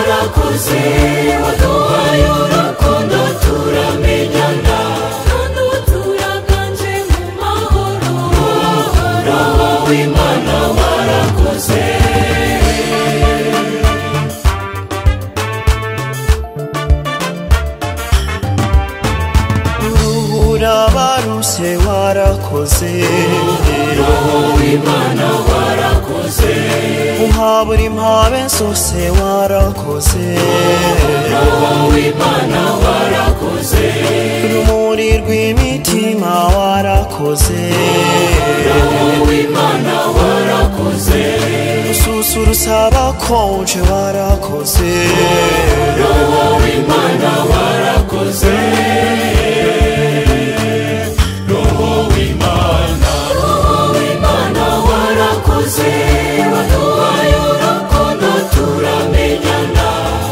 twose waduhaye urukundo turamenyana kandi uturaganje mu mahoro uhoraho w'imana warakoze ruhura barushye warakoze w'imana warakoze uha buri mpabe zose warakoze w'imana warakoze rumuri rw'imitima warakoze w'imana warakoze rususurutsa abakonje warakoze w'imana warakoze roho w'imana roho w'imana warakoze waduhaye urukundo turamenyana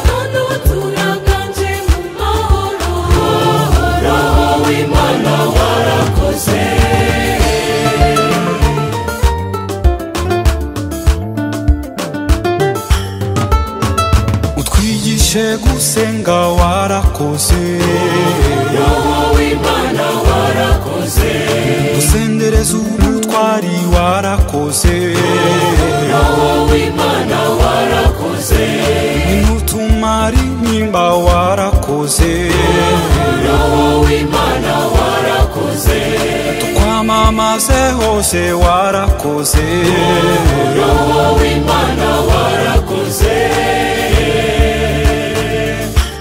kandi uturaganje mu mahoro roho w'imana warakoze utwigishe gusenga warakoze roho w'imana warakoze dusendereze ubutwari warakoze roho w'imana warakoze n'utumara intimba warakoze roho w'imana warakoze tukwamamaze hose warakoze roho w'imana warakoze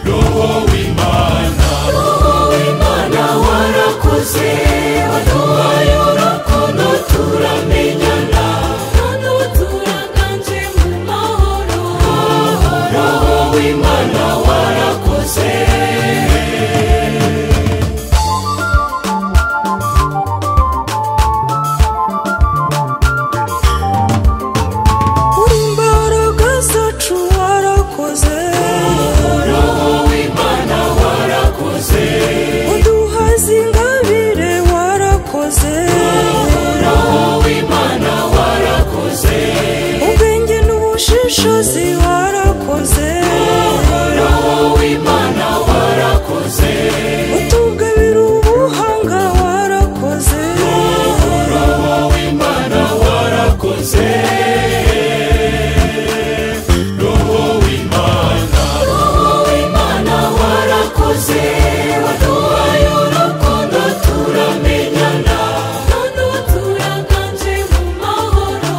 roho w'imana roho w'imana warakoze waduhaye urukundo turamenyana kandi uturaganje mu mahoro roho w'imana warakoze imbaraga zacu warakoze roho w'imana warakoze uduhaze ingabire warakoze roho w'imana warakoze ubwenge n'ubushishozi warakoze roho w'imana warakoze utugabira ubuhanga warakoze roho w'imana warakoze roho w'imana roho w'imana warakoze waduhaye urukundo turamenyana kandi uturaganje mu mahoro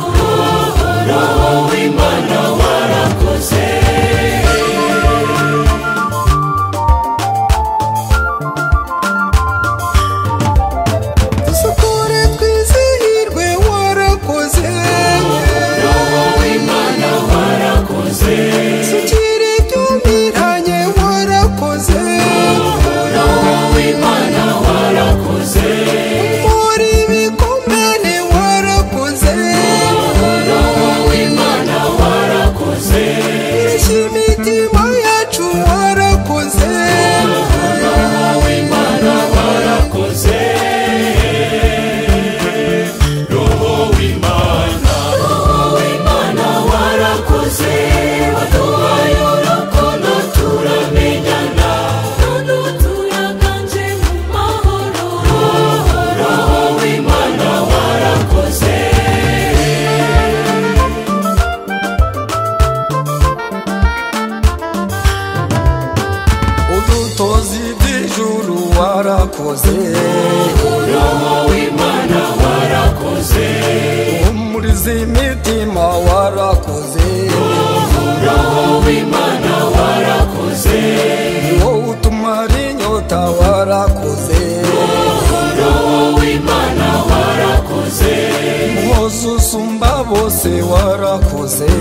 roho w'imana warakoze dusukure twizihirwe warakoze roho w'imana warakoze sukire byumiranye warakoze roho w'imana warakoze muri bikomene warakoze roho w'imana warakoze imitima yacu warakoze roho w'imana warakoze roho w'imana roho w'imana warakoze waduhaye urukundo turamenyana kandi uturaganje mu mahoro roho w'imana warakoze udutozi bw'ijuru warakoze roho w'imana warakoze umurizi imitima warakoze roho w'imana warakoze wowe utumara inyota warakoze roho w'imana warakoze mwoza usumba bose warakoze